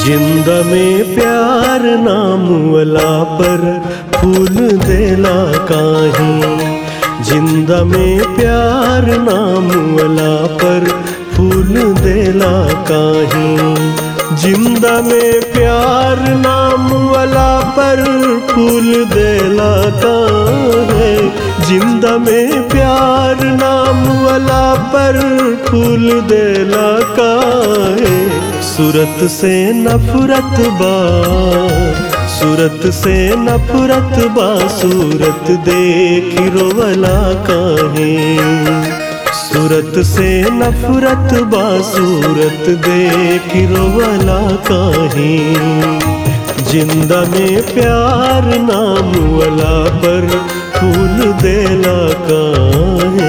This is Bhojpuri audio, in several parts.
जिंद में प्यार नाम वाला पर फूल देला काहे जिंद में प्यार नाम वाला पर फूल देला काहे जिंद में प्यार नाम वाला पर फूल देला काहे जिंद में प्यार नाम वाला पर फूल देला काहे सूरत से नफरत बा सूरत से नफरत बा सूरत देख रोवला काहे सूरत से नफरत बा सूरत देख रोवला काहे जिंदा में प्यार नाम वाला पर फूल देला काहे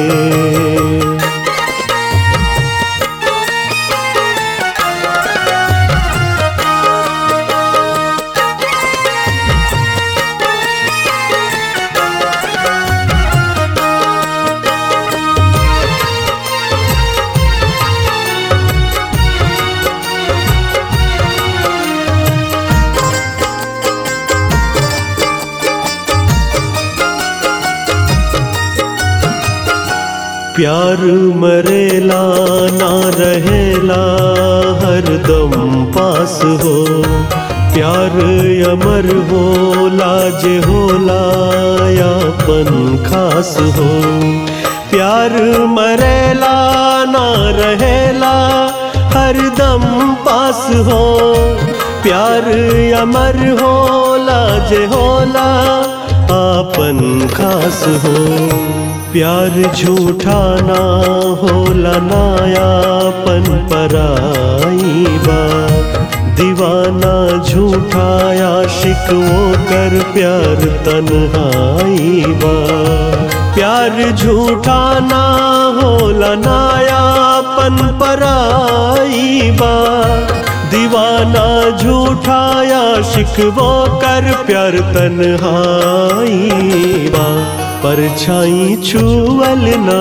प्यार मरेला ना रहेला हरदम पास हो प्यार अमर होला जे होला यापन खास हो प्यार मरेला ना रहेला हरदम पास हो प्यार अमर होला जे होला आपन खास हो प्यार झूठा ना होला नायापन पराई बा दीवाना झूठा आशिक वो कर प्यार तन्हाई बा प्यार झूठा ना होला नायापन पराई बा दीवाना झूठा आशिक वो कर प्यार तन्हाई बा परछाई छुअल ना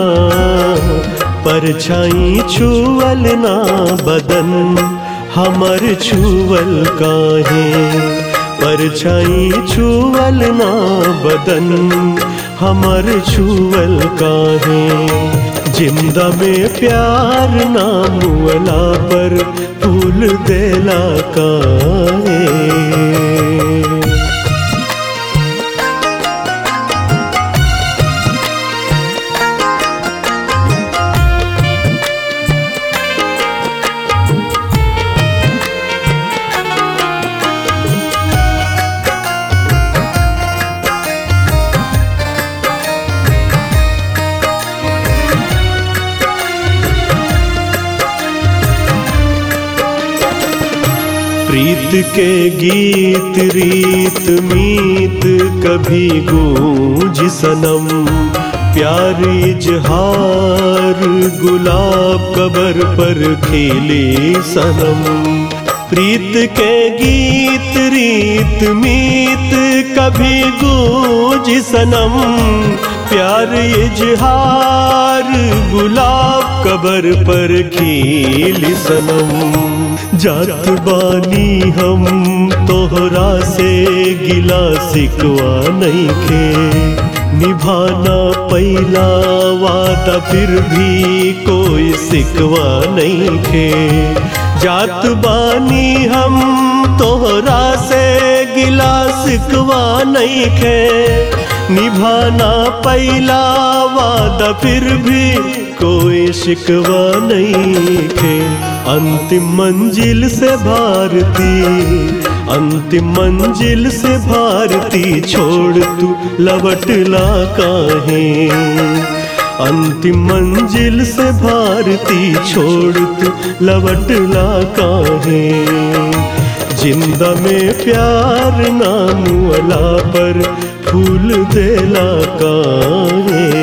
परछाई छुअल ना बदन हमर छुअल काहे परछाई छुअल ना बदन हमर छुअल काहे जिंदा में प्यार नाम वाला पर फूल देला काहे प्रीत के गीत रीत मीत कभी गूंज सनम प्यार इजहार गुलाब कबर पर खिले सनम प्रीत के गीत रीत मीत कभी गूंज सनम प्यार इजहार गुलाब कबर पर खिल सनम जात बानी हम तोहरा से गिला सिकवा नहीं खे निभाना पहला वादा फिर भी कोई सिकवा नहीं खे जात बानी हम तोहरा से गिला सिकवा नहीं खे निभाना पहला वादा फिर भी कोई शिकवा नहीं खे अंतिम मंजिल से भारती अंतिम मंजिल से भारती छोड़ तू लवटला काहे अंतिम मंजिल से भारती छोड़ तू लवटला काहे जिंदा में प्यार नाम वाला पर फूल देला काहे